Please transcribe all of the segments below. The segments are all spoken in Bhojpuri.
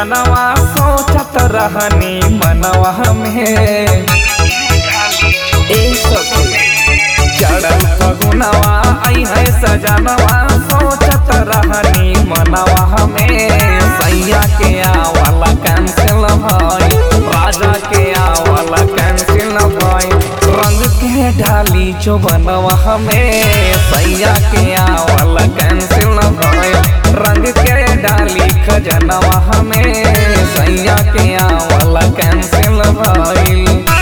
सजनवा सोचत रहनी मनवा में ए सखी चढ़ल फगुनवा आई है सजनवा सोचत रहनी मनवा में सैया के आवला कैंसिल भई राजा के आवला कैंसिल भई रंग के ढाली जो बनवा में सैया के आवला कैंसिल भई रंग के डाली खजनवा में सैया के आवला कैंसिल भई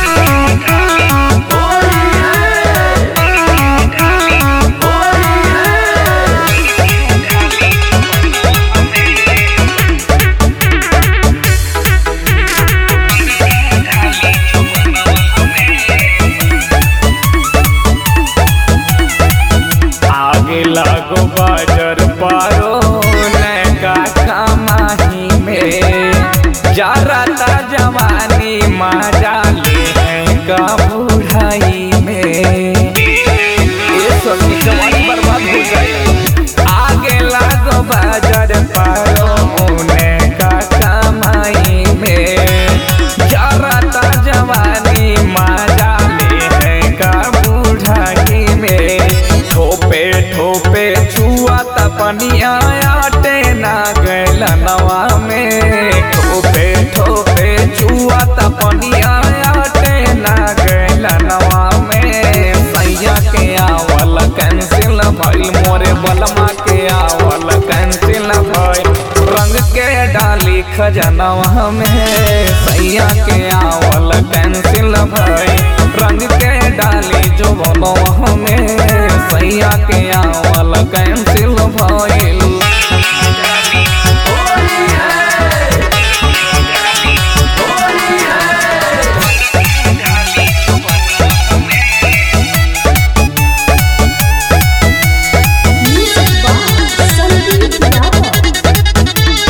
आगे लागो बाजर पारो नैका कमाही में जारता जवानी मजा ले का बुढ़ाई में ये सब की जवानी बर्बाद हो गई आगे लागो बाजर पारो नैका कमाई में जारता जवानी मजा ले का बुढ़ाई में ठोपे ठोपे छुआ तपनिया आटे ना गैल नवा में ठोपे ठोपे छुआ तपनिया आटे ना गैल नवा में सैया के आवल कैंसिल भइल मोरे बलमा के आवल कैंसिल भइल रंग के डाली खजनवा में सैया के आवल कैंसिल भइल रंग के डाली जो बनवा में सैया के आवल कैंसिल भइल Music by Sandeep Yadav.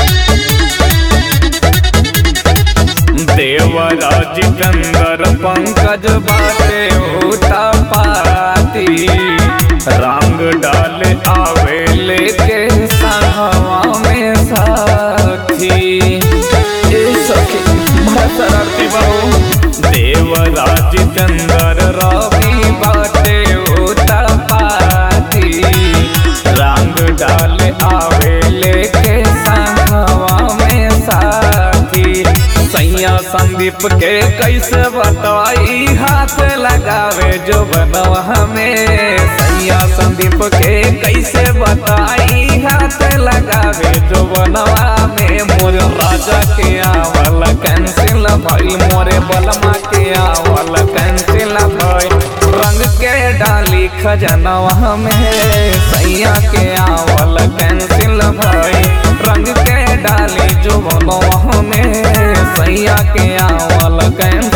देवरा जितेंद्र पंकज बाटे होता पाती रंग डाल आवे लेके संगवा में साथी ए सखी बड़ा शरारती बहू देवरा जितेंद्र रवि बाटे होता पाती रंग डाल आवे लेके संगवा में साथी सैया संदीप के कैसे बताई हाथ लगावे जो बनवा में सैया संदीप के कैसे बताई हाथ लगावे जो बनवा में मोर राजा के आवल कैंसिल भइल मोरे बलमा के आवल कैंसिल भइल रंग के डाली खजनवा में सैया के आवल कैंसिल भइल रंग के डाली जो बनवा में सैया के आवल कैंसिल